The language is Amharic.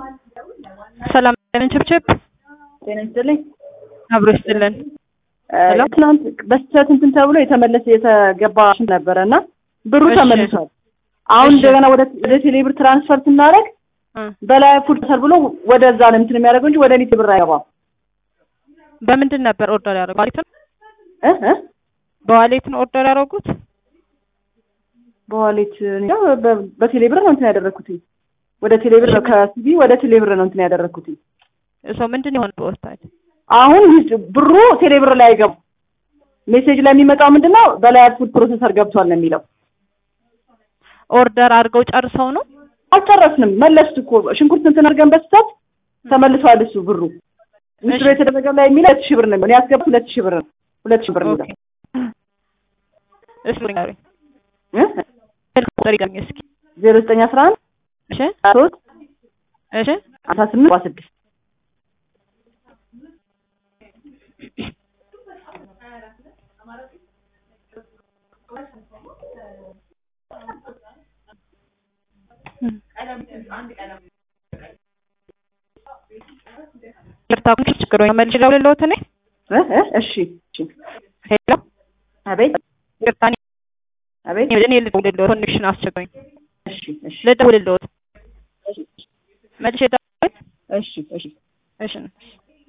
ሰላም ለምን ችብችብ ጤና ይስጥልኝ። አብሮ ይስጥልን። እ ትናንት በስህተት እንትን ተብሎ የተመለሰ የተገባ ነበረ እና ብሩ እሺ። ተመልሷል። አሁን እሺ። እንደገና ወደ ወደ ቴሌብር ትራንስፈር ስናደርግ እ በላይ ፉድ ተሰር ብሎ ወደዛ ነው እንትን የሚያደርገው እንጂ ወደ እኔ ብር አይገባም። በምንድን ነበር ኦርደር ያደረጉት? ዋሌት ነው? እ እ በዋሌት ነው ኦርደር ያደረጉት? በዋሌት እኔ እንጃ፣ በ- በቴሌብር ነው እንትን ያደረግኩት። ወደ ቴሌብር ነው ከሲቢ ወደ ቴሌብር ነው እንትን ያደረግኩት። ሰው ምንድን የሆነ በወስታል አሁን ዊዝ- ብሩ ቴሌብር ላይ አይገባም። ሜሴጅ ላይ የሚመጣው ምንድነው በላይ ፉድ ፕሮሰሰር ገብቷል ነው የሚለው። ኦርደር አድርገው ጨርሰው ነው? አልጨረስንም። መለሱት እኮ ሽንኩርት እንትን አድርገን በስታት ተመልሷል። እሱ ብሩ ምስሉ እሺ። የተደረገ ላይ የሚለው ሁለት ሺህ ብር ነው። እኔ ያስገባሁት ሁለት ሺህ ብር ነው። ሁለት ሺህ ብር ነው ኦኬ። እሺ ንገሩኝ። እ? ስልክ ቁጥር ይገኝ እስኪ። ዜሮ ዘጠኝ አስራ አንድ እሺ ሶስት እሺ አስራ ስምንት ሰባ ስድስት ይቅርታ ኩንሽ ችግር ወይ መልሽ ደውልልዎት እኔ እ? እ? እሺ እሺ። ሄሎ አቤት ይቅርታ እኔ አቤት እኔ ልደውልልዎት ኮኔክሽን አስቸግሮኝ እሺ እሺ ልደውልልዎት መልሼ ደውል እሺ እሺ እሺ